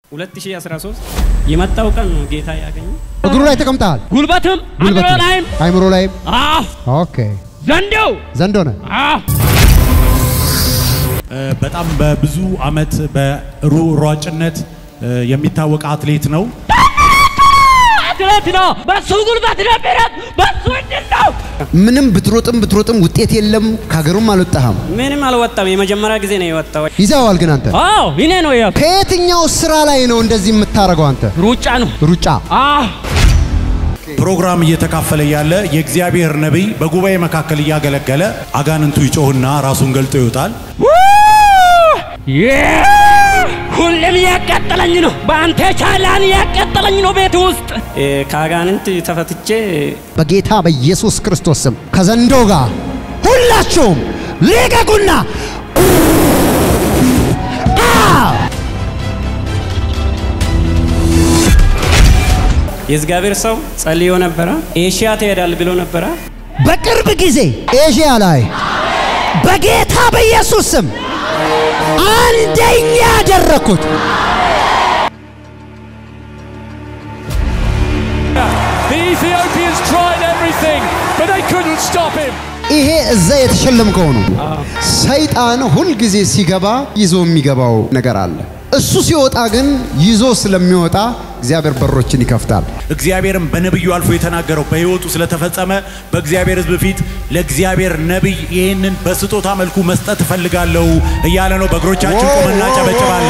2013 የመጣው ቀን ነው ጌታ ያገኘ እግሩ ላይ ተቀምጠሃል። ጉልበትም ጉልበት አእምሮ ላይ፣ ላይም አይምሮ ላይም። አዎ ኦኬ ዘንዶው ዘንዶ ነህ። አዎ በጣም በብዙ አመት በሯጭነት የሚታወቅ አትሌት ነው። አትሌት ነው። በሱ ጉልበት ነው የሚሮጥ፣ በሱ እድል ነው። ምንም ብትሮጥም ብትሮጥም ውጤት የለም። ከሀገሩም አልወጣህም። ምንም አልወጣም። የመጀመሪያ ጊዜ ነው የወጣው። ይዘዋል ግን አንተ አዎ እኔ ነው ያ ከየትኛው ስራ ላይ ነው እንደዚህ የምታደርገው አንተ? ሩጫ ነው። ሩጫ። አዎ ፕሮግራም እየተካፈለ ያለ የእግዚአብሔር ነቢይ በጉባኤ መካከል እያገለገለ አጋንንቱ ይጮህና ራሱን ገልጦ ይወጣል። ዬ! ሁሌም ያቃጠለኝ ነው። በአንተ ቻላን ያቃጠለኝ ነው ቤት ውስጥ እ፣ ከአጋንንት ተፈትቼ በጌታ በኢየሱስ ክርስቶስ ስም ከዘንዶ ጋር ሁላችሁም ልቀቁና አ! የእግዚአብሔር ሰው ጸልዮ ነበረ። ኤሽያ ትሄዳል ብሎ ነበረ። በቅርብ ጊዜ ኤዥያ ላይ በጌታ በኢየሱስ ስም አንደኛ ያደረኩት The Ethiopians tried everything, but they couldn't stop him. ይሄ እዛ የተሸለምከው ነው። ሰይጣን ሁልጊዜ ሲገባ ይዞ የሚገባው ነገር አለ። እሱ ሲወጣ ግን ይዞ ስለሚወጣ እግዚአብሔር በሮችን ይከፍታል። እግዚአብሔርም በነቢዩ አልፎ የተናገረው በሕይወቱ ስለተፈጸመ በእግዚአብሔር ሕዝብ ፊት ለእግዚአብሔር ነቢይ ይህንን በስጦታ መልኩ መስጠት እፈልጋለሁ እያለ ነው። በእግሮቻችን ቆመና ጨበጭባለን።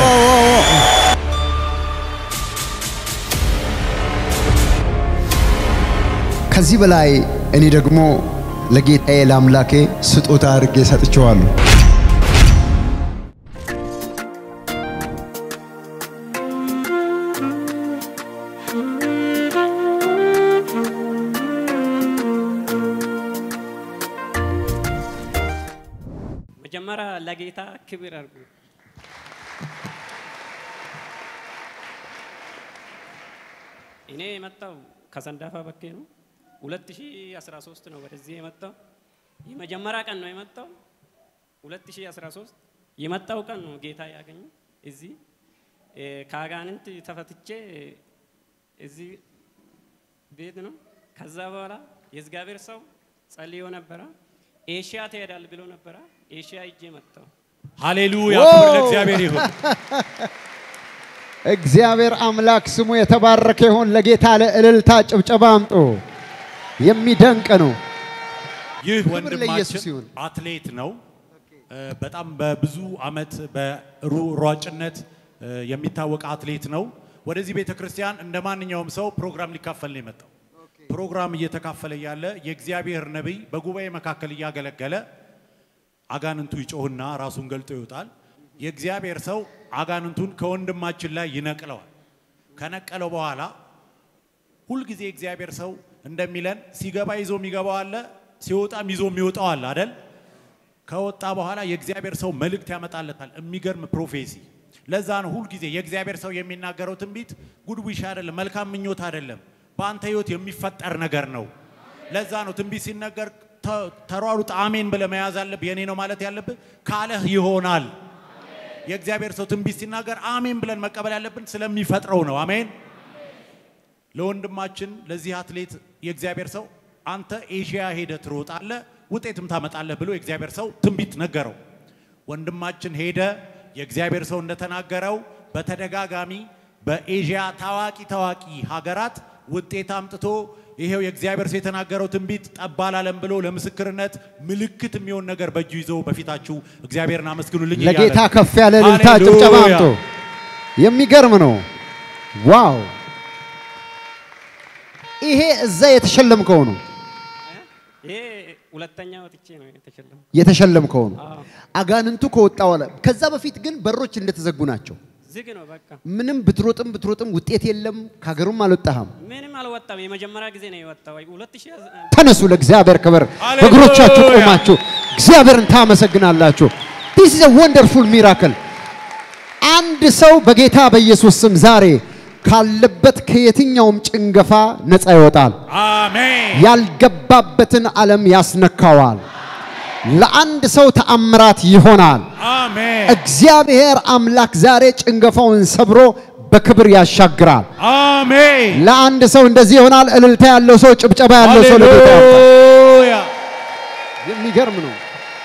ከዚህ በላይ እኔ ደግሞ ለጌታዬ ለአምላኬ ስጦታ አድርጌ ሰጥቼዋለሁ። መጀመሪያ ለጌታ ክብር አድርጉ። እኔ የመጣው ከሰንዳፋ በኬ ነው። 2013 ነው ወደዚህ የመጣው። የመጀመሪያ ቀን ነው የመጣው። 2013 የመጣው ቀን ነው ጌታ ያገኘ እዚህ እ፣ ከአጋንንት ተፈትቼ እዚህ ቤት ነው። ከዛ በኋላ የእግዚአብሔር ሰው ጸልዮ ነበረ። ኤሽያ ትሄዳል ብሎ ነበረ። ኤሽያ ይዤ መጣው። ሃሌሉያ! ክብር ለእግዚአብሔር ይሁን። እግዚአብሔር አምላክ ስሙ የተባረከ ይሁን። ለጌታ ለእልልታ ጭብጨባ አምጡ። የሚደንቅ ነው። ይህ ክብር ለኢየሱስ ወንድማችን ይሁን። አትሌት ነው። እ፣ በጣም በብዙ አመት በሯጭነት እ፣ የሚታወቅ አትሌት ነው። ወደዚህ ቤተ ክርስቲያን እንደ ማንኛውም ሰው ፕሮግራም ሊካፈል ነው የመጣው። ፕሮግራም እየተካፈለ ያለ የእግዚአብሔር ነቢይ በጉባኤ መካከል እያገለገለ አጋንንቱ ይጮህና ራሱን ገልጦ ይወጣል። የእግዚአብሔር ሰው አጋንንቱን ከወንድማችን ላይ ይነቅለዋል። ከነቀለው በኋላ ሁልጊዜ እግዚአብሔር ሰው እንደሚለን ሲገባ ይዞ የሚገባው አለ፣ ሲወጣም ይዞ የሚወጣው አለ አደል? ከወጣ በኋላ የእግዚአብሔር ሰው መልእክት ያመጣለታል። የሚገርም ፕሮፌሲ። ለዛ ነው ሁልጊዜ የእግዚአብሔር ሰው የሚናገረው ትንቢት ጉድ ዊሽ አይደለም፣ መልካም ምኞት አይደለም፣ በአንተ ህይወት የሚፈጠር ነገር ነው። ለዛ ነው ትንቢት ሲነገር ተ- ተሯሩጥ አሜን ብለህ መያዝ አለብህ። የኔ ነው ማለት ያለብህ ካለህ ይሆናል። የእግዚአብሔር ሰው ትንቢት ሲናገር አሜን ብለን መቀበል ያለብን ስለሚፈጥረው ነው። አሜን። ለወንድማችን ለዚህ አትሌት የእግዚአብሔር ሰው አንተ ኤዥያ ሄደ ትሮጣለህ ውጤትም ታመጣለህ ብሎ የእግዚአብሔር ሰው ትንቢት ነገረው። ወንድማችን ሄደ። የእግዚአብሔር ሰው እንደተናገረው በተደጋጋሚ በኤዥያ ታዋቂ ታዋቂ ሀገራት ውጤት አምጥቶ ይሄው የእግዚአብሔር ሰው የተናገረው ትንቢት ጠብ አላለም ብሎ ለምስክርነት ምልክት የሚሆን ነገር በእጁ ይዞ በፊታችሁ እግዚአብሔርን አመስግኑልኝ እያለ ለጌታ ነው። ከፍ ያለ እልልታ ሃሌሉያ። ጭብጨባ አምጡ። የሚገርም ነው። ዋው! ይሄ እዛ የተሸለምከው ነው ይሄ ሁለተኛ ወጥቼ ነው የተሸለመው። የተሸለምከው ነው። አዎ፣ አጋንንቱ ከወጣ በኋላ ከዛ በፊት ግን በሮች እንደተዘጉ ናቸው። ዝግ ነው በቃ ምንም ብትሮጥም ብትሮጥም ውጤት የለም። ከሀገሩም አልወጣህም። ምንም አልወጣም። የመጀመሪያ ጊዜ ነው የወጣው። 2000 ተነሱ፣ ለእግዚአብሔር ክብር ሃሌሉያ! በእግሮቻችሁ ቆማችሁ እግዚአብሔርን ታመሰግናላችሁ። ዲስ ኢዝ ወንደርፉል ሚራክል። አንድ ሰው በጌታ በኢየሱስ ስም ዛሬ ካለበት ከየትኛውም ጭንገፋ ነፃ ይወጣል። አሜን። ያልገባበትን ዓለም ያስነካዋል። ለአንድ ሰው ተአምራት ይሆናል። አሜን። እግዚአብሔር አምላክ ዛሬ ጭንገፋውን ሰብሮ በክብር ያሻግራል። አሜን ለአንድ ሰው እንደዚህ ይሆናል። እልልታ ያለው ሰው፣ ጭብጨባ ያለው ሰው ለጌታ ያምጣ። ሃሌሉያ የሚገርም ነው።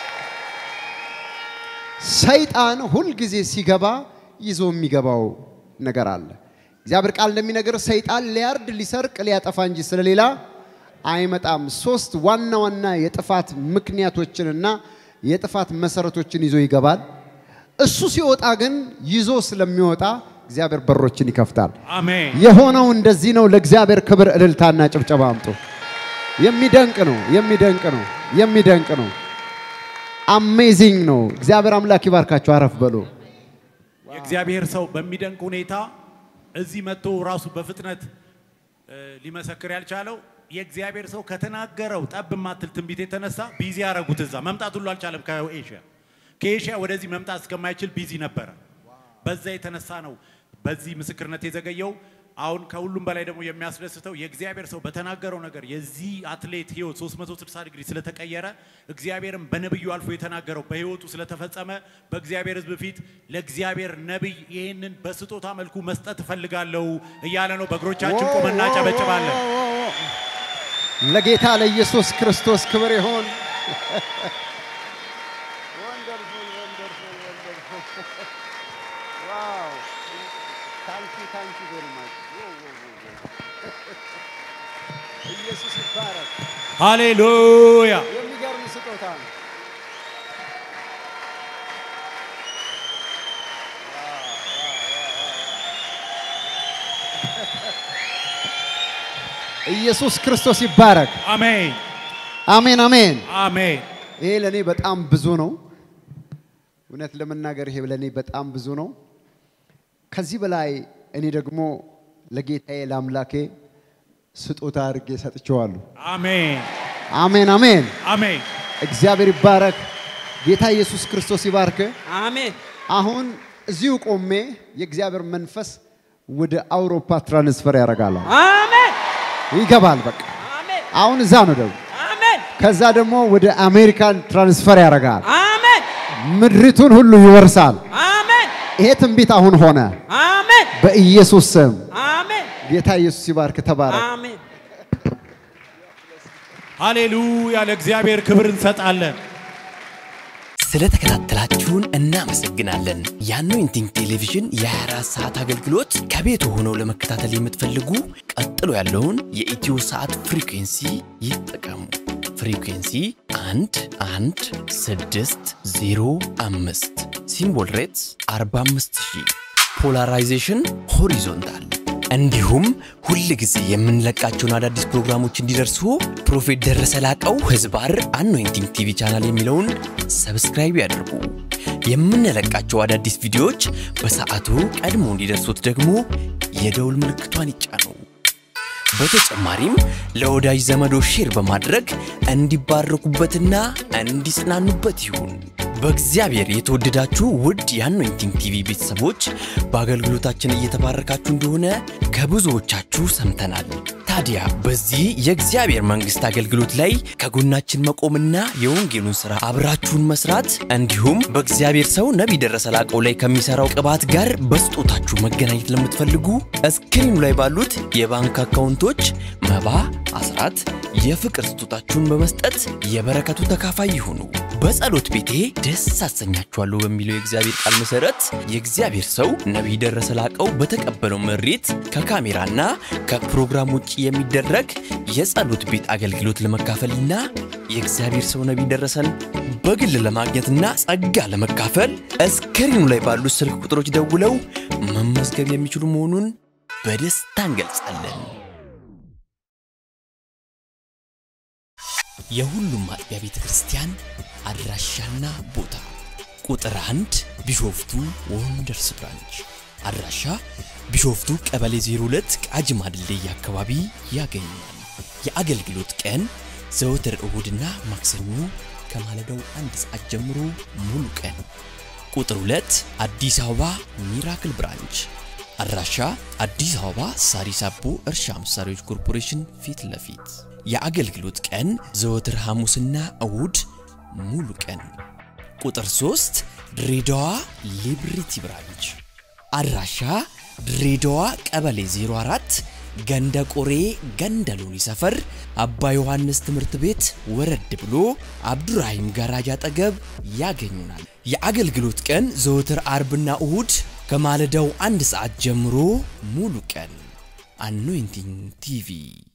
ሰይጣን ሁልጊዜ ሲገባ ይዞ የሚገባው ነገር አለ። እግዚአብሔር ቃል እንደሚነገር ሰይጣን ሊያርድ፣ ሊሰርቅ፣ ሊያጠፋ እንጂ ስለሌላ አይመጣም። ሶስት ዋና ዋና የጥፋት ምክንያቶችንና የጥፋት መሰረቶችን ይዞ ይገባል። እሱ ሲወጣ ግን ይዞ ስለሚወጣ እግዚአብሔር በሮችን ይከፍታል። አሜን የሆነው እንደዚህ ነው። ለእግዚአብሔር ክብር እልልታና ጭብጨባ አምጡ። የሚደንቅ ነው፣ የሚደንቅ ነው፣ የሚደንቅ ነው። አሜዚንግ ነው። እግዚአብሔር አምላክ ይባርካችሁ። አረፍ በሉ። የእግዚአብሔር ሰው በሚደንቅ ሁኔታ እዚህ መጥቶ ራሱ በፍጥነት እ፣ ሊመሰክር ያልቻለው የእግዚአብሔር ሰው ከተናገረው ጠብ ማትል ትንቢት የተነሳ ቢዚ ያደረጉት እዛ መምጣት ሁሉ አልቻለም። ከኤሽያ ከኤሽያ ወደዚህ መምጣት እስከማይችል ቢዚ ነበረ። በዛ የተነሳ ነው በዚህ ምስክርነት የዘገየው። አሁን ከሁሉም በላይ ደግሞ የሚያስደስተው የእግዚአብሔር ሰው በተናገረው ነገር የዚህ አትሌት ህይወት 360 ዲግሪ ስለተቀየረ እግዚአብሔርም በነብዩ አልፎ የተናገረው በህይወቱ ስለተፈጸመ በእግዚአብሔር ሕዝብ ፊት ለእግዚአብሔር ነብይ ይህንን በስጦታ መልኩ መስጠት እፈልጋለሁ እያለ ነው። በእግሮቻችን ቆመና ጨበጭባለን። ለጌታ ለኢየሱስ ክርስቶስ ክብር ይሆን። ኢየሱስ ይባረክ። ሃሌሉያ የሚገርም ስጦታ ነው። ኢየሱስ ክርስቶስ ይባረክ። አሜን አሜን አሜን። አሜን ይሄ ለእኔ በጣም ብዙ ነው። እውነት ለመናገር ይሄ ለእኔ በጣም ብዙ ነው። ከዚህ በላይ እኔ ደግሞ ለጌታዬ ለአምላኬ ስጦታ አድርጌ ሰጥቼዋለሁ። አሜን አሜን አሜን። አሜን እግዚአብሔር ይባረክ። ጌታ ኢየሱስ ክርስቶስ ይባርክ። አሜን አሁን እዚሁ ቆሜ የእግዚአብሔር መንፈስ ወደ አውሮፓ ትራንስፈር ያደርጋል። አሜን ይገባል። በቃ አሜን አሁን እዛ ነው ደግሞ አሜን ከዛ ደግሞ ወደ አሜሪካን ትራንስፈር ያደርጋል። አሜን ምድሪቱን ሁሉ ይወርሳል። አሜን ይሄ ትንቢት አሁን ሆነ አሜን በኢየሱስ ስም። አሜን ጌታ ኢየሱስ ይባርክ። ተባረክ። አሜን ሃሌሉያ ለእግዚአብሔር ክብር እንሰጣለን። ስለተከታተላችሁን እናመሰግናለን። የአኖይንቲንግ ቴሌቪዥን የ24 ሰዓት አገልግሎት ከቤት ሆነው ለመከታተል የምትፈልጉ ቀጥሎ ያለውን የኢትዮ ሰዓት ፍሪኩንሲ ይጠቀሙ። ፍሪኩንሲ 1 1 6 0 5 ሲምቦል ሬትስ 45000 ፖላራይዜሽን ሆሪዞንታል እንዲሁም ሁል ጊዜ የምንለቃቸውን አዳዲስ ፕሮግራሞች እንዲደርሱ ፕሮፌት ደረሰ ላቀው ህዝባር አኖይንቲንግ ቲቪ ቻናል የሚለውን ሰብስክራይብ ያድርጉ። የምንለቃቸው አዳዲስ ቪዲዮዎች በሰዓቱ ቀድሞ እንዲደርሱት ደግሞ የደውል ምልክቷን ይጫኑ። በተጨማሪም ለወዳጅ ዘመዶ ሼር በማድረግ እንዲባረኩበትና እንዲጽናኑበት ይሁን። በእግዚአብሔር የተወደዳችሁ ውድ የአኖይንቲንግ ቲቪ ቤተሰቦች በአገልግሎታችን እየተባረካችሁ እንደሆነ ከብዙዎቻችሁ ሰምተናል። ታዲያ በዚህ የእግዚአብሔር መንግሥት አገልግሎት ላይ ከጎናችን መቆምና የወንጌሉን ሥራ አብራችሁን መስራት እንዲሁም በእግዚአብሔር ሰው ነቢይ ደረሰ ላቀው ላይ ከሚሠራው ቅባት ጋር በስጦታችሁ መገናኘት ለምትፈልጉ እስክሪኑ ላይ ባሉት የባንክ አካውንቶች መባ፣ አስራት፣ የፍቅር ስጦታችሁን በመስጠት የበረከቱ ተካፋይ ይሁኑ። በጸሎት ቤቴ ደስ አሰኛችኋለሁ በሚለው የእግዚአብሔር ቃል መሰረት የእግዚአብሔር ሰው ነቢይ ደረሰ ላቀው በተቀበለው መሬት ከካሜራና ከፕሮግራም ውጭ የሚደረግ የጸሎት ቤት አገልግሎት ለመካፈልና የእግዚአብሔር ሰው ነቢይ ደረሰን በግል ለማግኘትና ጸጋ ለመካፈል እስክሪኑ ላይ ባሉት ስልክ ቁጥሮች ደውለው መመዝገብ የሚችሉ መሆኑን በደስታ እንገልጻለን። የሁሉም አጥቢያ ቤተ ክርስቲያን አድራሻና ቦታ ቁጥር አንድ ቢሾፍቱ ወንደርስ ብራንች አድራሻ ቢሾፍቱ ቀበሌ 02 ቃጂማ ድልድይ አካባቢ ያገኛል። የአገልግሎት ቀን ዘወትር እሁድና ማክሰኞ ከማለዳው አንድ ሰዓት ጀምሮ ሙሉ ቀን። ቁጥር 2 አዲስ አበባ ሚራክል ብራንች አድራሻ አዲስ አበባ ሳሪስ አቦ እርሻ መሳሪያዎች ኮርፖሬሽን ፊት ለፊት የአገልግሎት ቀን ዘወትር ሐሙስና እሁድ ሙሉ ቀን። ቁጥር 3 ድሬዳዋ ሊብሪቲ ብራንች አድራሻ ድሬዳዋ ቀበሌ 04 ገንደ ቆሬ ገንደ ሎኒ ሰፈር አባ ዮሐንስ ትምህርት ቤት ወረድ ብሎ አብዱራሂም ጋራጅ አጠገብ ያገኙናል። የአገልግሎት ቀን ዘወትር አርብና እሁድ ከማለዳው አንድ ሰዓት ጀምሮ ሙሉ ቀን። አኖይንቲንግ ቲቪ